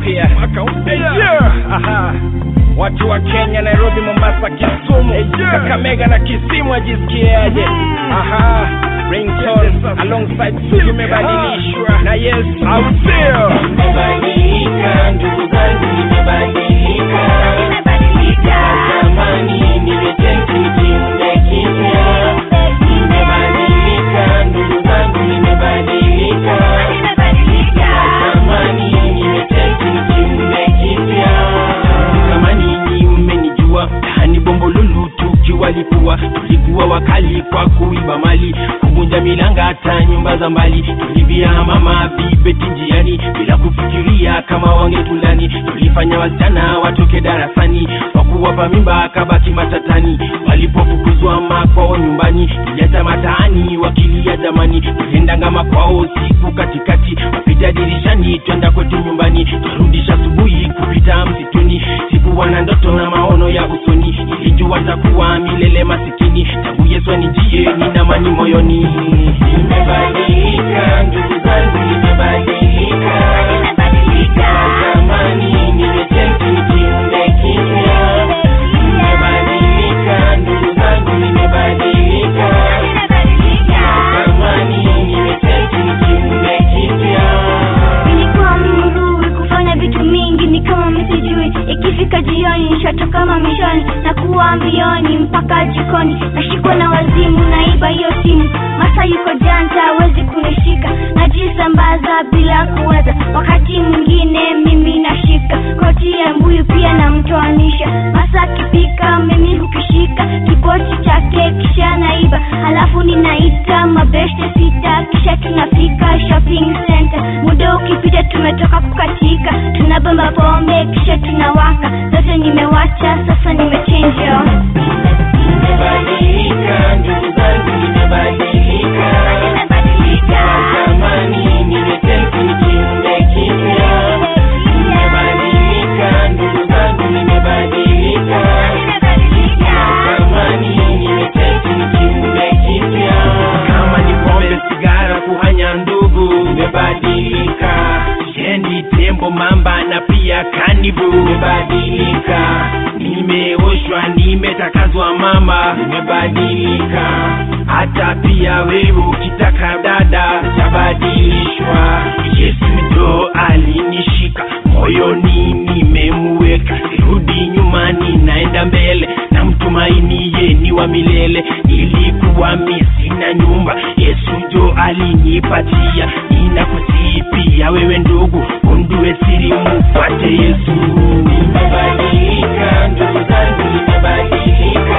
mpya Yeah, aha. watu wa kenya nairobi mombasa kisumu kakamega na kisimu ajisikiaje aha ringtone alongside Sugu imebadilishwa na yes au sio Nimebadilika, ndugu zangu, nimebadilika. Zamani nimetenti kiumbe kipya. Nimebadilika, ndugu zangu, nimebadilika. Zamani nimetenti kiumbe kipya. Kama ninyi mmenijua, yani bombolulu tukiwalipua, tulikuwa wakali kwa kuiba mali, kuvunja milanga hata nyumba za mbali, tulibia mama vibeti njiani bila kufikiria kama wangetulani, tulifanya wasichana watoke darasani kwa kuwapa mimba kabaki matatani, walipofukuzwa makwao nyumbani, tuliacha mataani wakilia jamani, tuliendanga makwao siku katikati, wapita dirishani twenda kwetu nyumbani, twarudisha asubuhi kupita msituni, sikuwa na ndoto na maono ya usoni, ilijua takuwa milele masikini, tangu Yesu anijie nina amani moyoni. Nimebadilika ndugu zangu, nimebadilika. Zamani nimetenti kiumbe kipya. Nimebadilika ndugu zangu, nimebadilika. Zamani nimetenti kiumbe kipya. Nilikuwa mrui kufanya vitu mingi ni kama misijui ikifika jioni nishatoka mamishoni na kuwa mbioni mpaka jikoni nashikwa na wazimu naiba hiyo simu masa yuko janta hawezi kunishika najisambaza bila kuweza wakati mwingine mimi nashika koti ya mbuyu pia namtoanisha masa akipika mimi hukishika kipoti chake kisha naiba halafu ninaita mabeste sita kisha tunafika shopping center muda ukipita tumetoka kukatika tunabamba pombe kisha tunawaka zote nimewacha sasa nimechenja Nimebadilika ndugu zangu, nimebadilika. Zamani nimetenti kiumbe kipya. Nimebadilika ndugu zangu, nimebadilika. Zamani nimetenti kiumbe kipya. Kama ni pombe, sigara, kuhanya ndugu, nimebadilika. Shendi, tembo, mamba na pia kanibu, nimebadilika. Nimeoshwa, nimetakazwa mama, nimebadilika. Hata pia wewe ukitaka dada, utabadilishwa. Yesu ndo alinishika moyoni, nimemuweka, sirudi nyuma, ninaenda mbele na mtumaini ye ni wa milele. Nilikuwa mi sina nyumba, Yesu ndo alinipatia. Ninakusipia wewe ndugu, undue siri, mufuate Yesu. Nimebadilika ndugu zangu, nimebadilika.